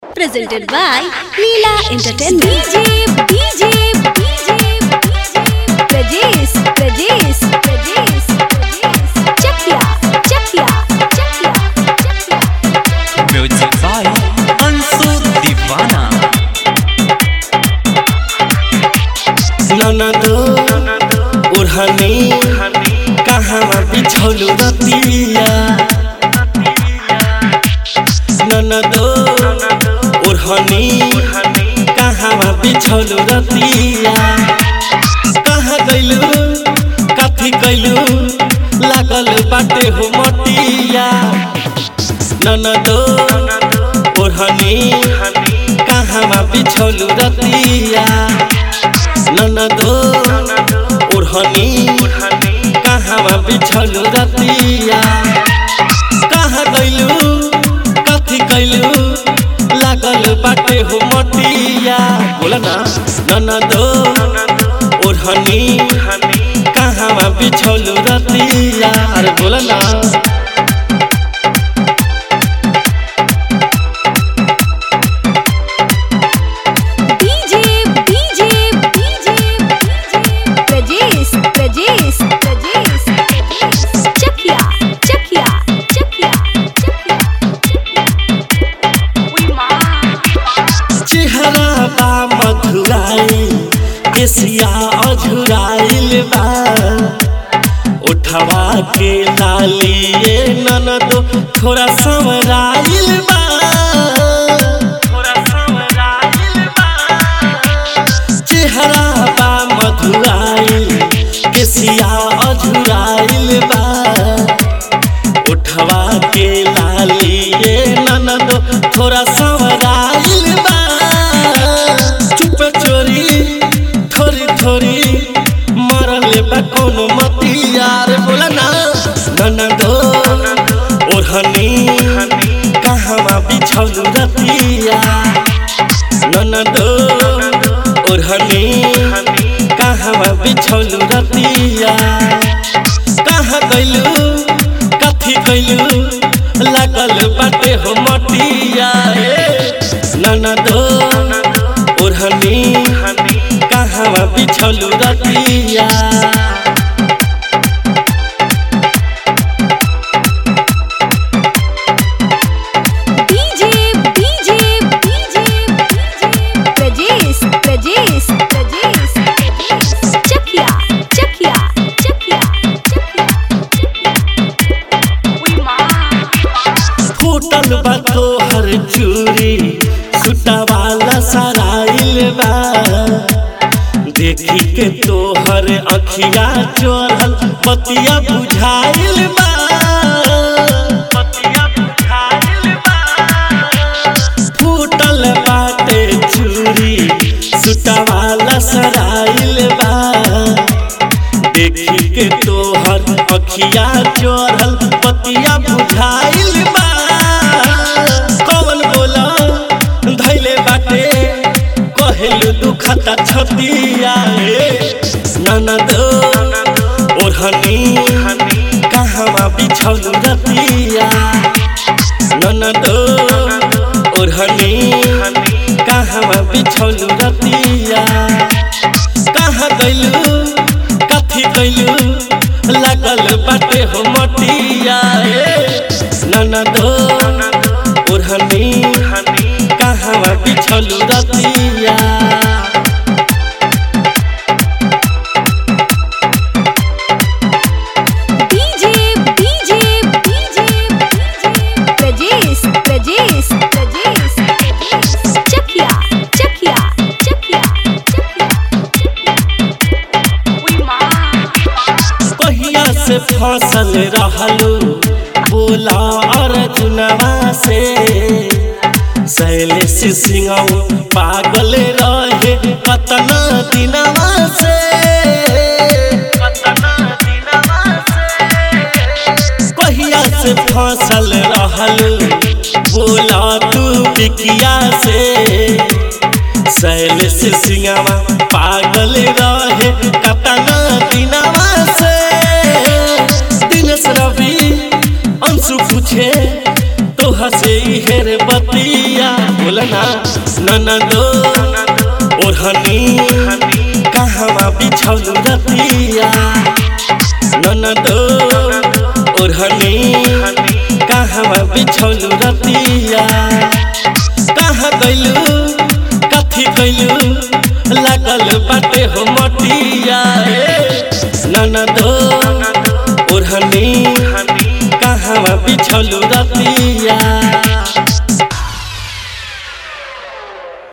presented by Leela Entertainment. DJ, DJ, DJ, Prajesh, Prajesh, Prajesh, Prajesh. Chakia, Chakia, Chakia, Chakia. Music by Ansu Divana. ननदो ओढ़नी कहाँ बिछौलू रतिया ननदो ओढ़नी कहाँ बिछौलू रतिया कहाँ गइलू कथी कैलू लागल बाटे हो मटिया ननदो ओढ़नी कहाँ बिछौलू रतिया ननदो ओढ़नी कहाँ बिछलू रतिया कहाँ गइलू कथी कैलू लागल बाटे हो मटिया बोला ना ननदो ओढ़नी कहाँ बिछलू रतिया अरे बोला ना DJ, DJ, DJ, Prajesh, Prajesh, Prajesh, Prajesh. Chakia, Chakia, Chakia, Chakia, चेहरा बा मधुराई केसिया अझुराइल बा उठवा के लालिए ननदो थोड़ा समराइल बा थोड़ा समराइल बा चेहरा बा मधुराई केसिया अझुराइल बा उठवा के लालिए ननदो थोड़ा सवराइल बा चुप चोरी थोड़ी थोड़ी मरले बा कोनो मतियार बोला ना ननदो ओढ़नी कहाँ बिछौलू रतिया ननदो ओढ़नी कहाँ बिछौलू रतिया कहाँ गइलू कथी कैलू लागल बाटे हो मटिया ननदो ओढ़नी कहाँ बिछौलू रतिया DJ, DJ, DJ, Prajesh, Prajesh, Prajesh, Prajesh. Chakia, Chakia, Chakia, Chakia, फूटल बा तोहर चूरी सुटावाला सराइल बा देखी के तोहर अखिया चोरल पतिया बुझाइल बा पतिया बुझाइल बा फूटल बाटे चूरी सुटावाला सराइल बा देखी के तोहर अखिया चोरल पतिया बुझाइल बा कौन बोला धैले बाटे कहलू दुखता छतिया ननद ओढ़नी कहाँ बिछौलू रतिया ननद ओढ़नी कहाँ बिछौलू रतिया कहाँ गइलू कथी कैलू लागल बाटे हो मटिया ननदो ओढ़नी कहाँ बिछलू रतिया DJ, DJ, DJ, Prajesh, Prajesh, Prajesh, Prajesh. Chakia, Chakia, Chakia, Chakia, पहिया से फसल रहलू बोला अर्जुनवा से शैलेश सिंह पागल रहे कतना दिनवा से कतना दिनवा से पहिया से फसल रहलू बोला तू बिकिया से शैलेश सिंहवा पागल रहे कतना दिनवा से दिनेश रवि अंशु पूछे तो हसे हेर बतिया बोला ना ननदो ओढ़नी कहवा बिछौलू रतिया ननदो ओढ़नी कहवा बिछौलू रतिया कहाँ गइलू कथी गइलू लागल बाटे हो मटिया ननदो ओढ़नी कहवा बिछौलू रतिया